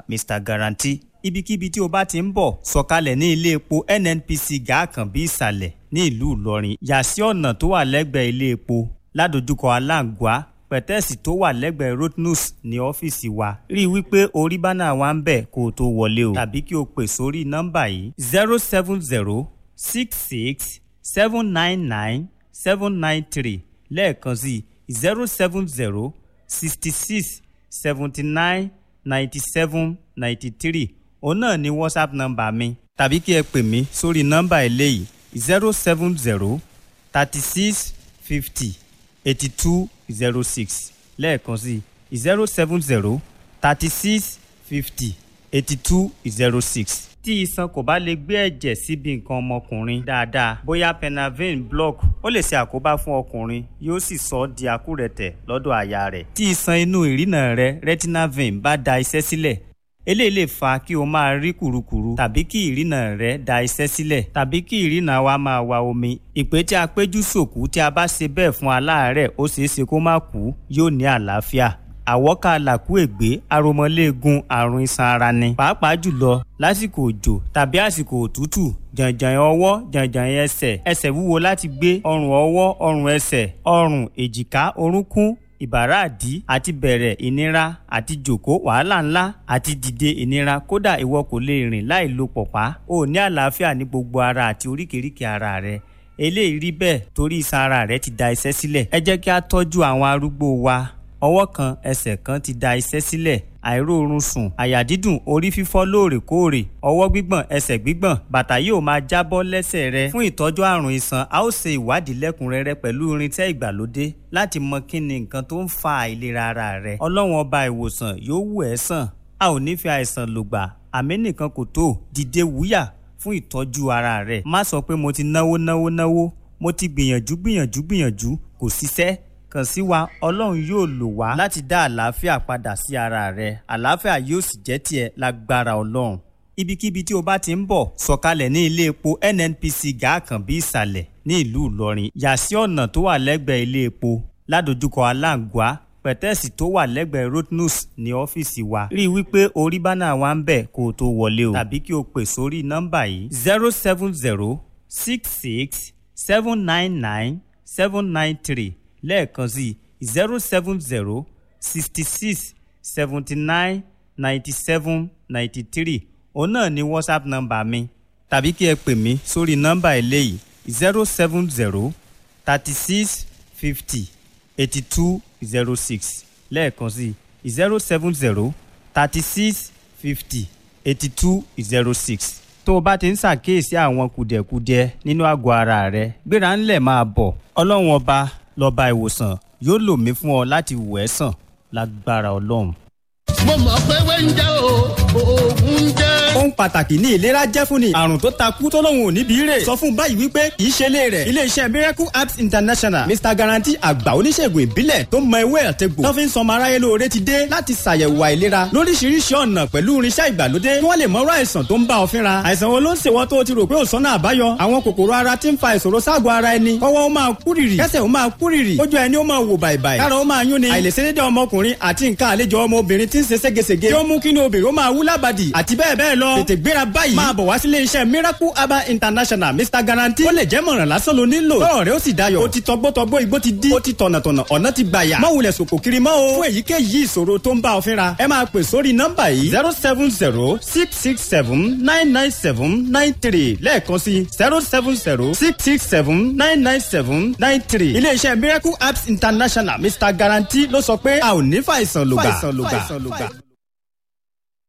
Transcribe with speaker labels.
Speaker 1: mr guarantee ibikíbi tí o bá ti ń bọ̀ sọ̀kalẹ̀ ní ilé epo nnpc gàákànbí ìsàlẹ̀ ní ìlú ìlọrin yà sí ọ̀nà tó wà lẹ́gbẹ̀ẹ́ ilé epo ládojúkọ aláǹgbá pẹ̀tẹ́ẹ̀sì tó wà lẹ́gbẹ̀ẹ́ rotnus ní ọ́fíìsì wa rí i wípé orí bánà wa ń bẹ̀ kó o tó wọlé o tàbí kí o pè sórí nọ́mbà yìí zero seven zero six six seven nine nine seven nine three lẹ́ẹ̀kan sí zero seven zero sixty six seventy nine ninety seven ninety three òun náà ni whatsapp nọ́mbà mi tàbí kí ẹ pè mí sórí nọ́mbà eléyìí zero seven zero thirty six fifty eighty two zero six lẹ́ẹ̀kan sí zero seven zero thirty six fifty eighty two zero six. tí iṣan kò bá lè gbé ẹ̀jẹ̀ síbi nǹkan ọmọkùnrin dáadáa bóyá penavin block ó lè ṣe àkóbá fún ọkùnrin yóò sì sọ ọ́ di àkúrẹ̀tẹ̀ lọ́dọ̀ àyà rẹ̀. tí iṣan inú ìrìnà rẹ retinal vein bá da iṣẹ́ sílẹ̀ eléyìí lè fa kí o máa rí kùrukùru tàbí kí ìrìnà rẹ da iṣẹ́ sílẹ̀ tàbí kí ìrìnà wa máa wa omi ìpè tí a péjú sòkú tí a bá ṣe bẹ́ẹ̀ fún aláàárẹ̀ ó ṣeé ṣe kó má kú yóò ní àlàáfíà àwọ́ká làkúègbé aromọléegun àrùn iṣan ara ni pàápàá jùlọ lásìkò òjò tàbí àsìkò òtútù jàǹjàǹ ọwọ́ jàǹjàǹ ẹsẹ̀ ẹsẹ̀ wúwo láti gbé ọrùn ọwọ́ ọrùn ẹsẹ̀ ọrùn èjìká orúnkún ìbàràdí àti bẹ̀rẹ̀ ìnira àti jòkó wàhálà ńlá àti dìde ìnira kódà ìwọ kò lè rìn láì lo pọ̀pá o ní àlàáfíà ní gbogbo ara àti oríkèéríkèé ara rẹ eléyìí rí bẹ́ẹ̀ torí iṣan ara rẹ ti da iṣẹ́ sílẹ̀ ẹ jẹ́ kí a tọ́jú àwọn arúgbó wa ọwọ́ kan ẹsẹ̀ kan ti da iṣẹ́ sílẹ̀ àìróorun sùn àyà dídùn orí fífọ́ lóòrèkóòrè ọwọ́ gbígbọ̀n ẹsẹ̀ gbígbọ̀n bàtà yóò máa jábọ́ lẹ́sẹ̀ rẹ fún ìtọ́jú àrùn iṣan a ó ṣe ìwádìí lẹ́kùnrẹ́rẹ́ pẹ̀lú irinṣẹ́ ìgbàlódé láti mọ kí ni nǹkan tó ń fa àìlera ara rẹ ọlọ́run ọba ìwòsàn yóò wù ẹ́ sàn a ò ní fi àìsàn lògbà àmì nìkan kò tó dìde wúyà fún ìtọ́jú ara rẹ má sọ pé mo ti náwó náwó náwó mo ti gbìyànjú gbìyànjú gbìyànjú kò ṣiṣẹ́ kàn sí wa ọlọ́run yóò lò wá láti dá àlàáfíà padà sí ara rẹ àlàáfíà yóò sì jẹ́ tiẹ̀ lágbára ọlọ́run. ibikíbi tí o bá ti ń bọ̀ sọ̀kalẹ̀ ní ilé epo nnpc gàákànbí ìsàlẹ̀ ní ìlú ìlọrin yà sí ọ̀nà tó wà lẹ́gbẹ̀ẹ́ ilé epo ládojúkọ aláǹgbá pẹ̀tẹ́ẹ̀sì tó wà lẹ́gbẹ̀ẹ́ rotnus ní ọ́fíìsì wa rí i wípé orí bánà wa ń bẹ̀ kó o tó wọlé o tàbí kí o pè sórí nọ́mbà yìí zero seven zero six six seven nine nine seven nine three lẹ́ẹ̀kan sí zero seven zero sixty six seventy nine ninety seven ninety three òun náà ni whatsapp nọ́mbà mi tàbí kí ẹ pè mí sórí nọ́mbà eléyìí zero seven zero thirty six fifty eighty two zero six lẹ́ẹ̀kan sí zero seven zero thirty six fifty eighty two zero six tó o bá ti ń ṣàkíyèsí àwọn kùdìẹ̀kudiẹ nínú àgọ́ ara rẹ gbéra ńlẹ̀ máa bọ̀ ọlọ́run ọba lọ́ba ìwòsàn yóò lò mí fún ọ láti wẹ̀ ẹ́ sàn lágbára ọlọ́run.
Speaker 2: mo mọ̀ pé wẹ́ńjẹ́ o oògùn jẹ́.
Speaker 3: ohun pàtàkì ní ìlera jẹ́ fún ni àrùn tó ta kú tó lóun ò níbi rè sọ fún báyìí wípé kì í ṣe lé rẹ̀ iléeṣẹ́ miracle apps international mr guarantee àgbà oníṣègùn ìbílẹ̀ tó mọ ewé àtẹ̀gbò tó fi ń sọmọ aráyé lóore ti dé láti ṣàyẹ̀wò àìlera lóríṣiríṣi ọ̀nà pẹ̀lú irinṣẹ́ ìgbàlódé kí wọ́n lè mọ̀rọ̀ àìsàn tó ń bá ọ fínra àìsàn wo ló ń ṣèwọ́ tó o ti rò pé ò sọ́nà àbáyọ àwọn kòkòrò ara ti ń fa ìṣòro ságọ̀ ara ẹni kọ́wọ́ ó máa kúrìrì kẹ́sẹ̀ ó máa kúrìrì ojú ẹni ó máa wò bàìbàì kára ó máa yún ni àìlèṣedédé ọmọkùnrin àti nǹkan àlejò ọmọbìnrin ti ń ṣe ségesège tí ó mú kí ni obìnrin ó máa wú lábàdì àti bẹ́ẹ̀ bẹ́ẹ̀ lọ tètè gbéra báyìí máa bọ̀ wá sílé iṣẹ́ miracle herbal international mr guarantee ó lè jẹ́ mọ̀ràn lásán ló nílò tọ́rọ̀ rẹ ó sì dayọ̀ ó ti tọgbọ́tọgbọ́ igbó ti dí ó ti tọ̀nàtọ̀nà ọ̀nà ti gbàyà má wulẹ̀ sòkò kiri mọ́ o fún èyíkéyìí ìṣòro tó ń bá ọ fínra ẹ máa pè sórí nọ́mbà yìí zero seven zero six six seven nine nine seven nine three lẹ́ẹ̀kan sí zero seven zero six six seven nine nine seven nine three iléeṣẹ́ miracle apps international mr guarantee ló sọ pé a ò ní fàìsàn lògbà.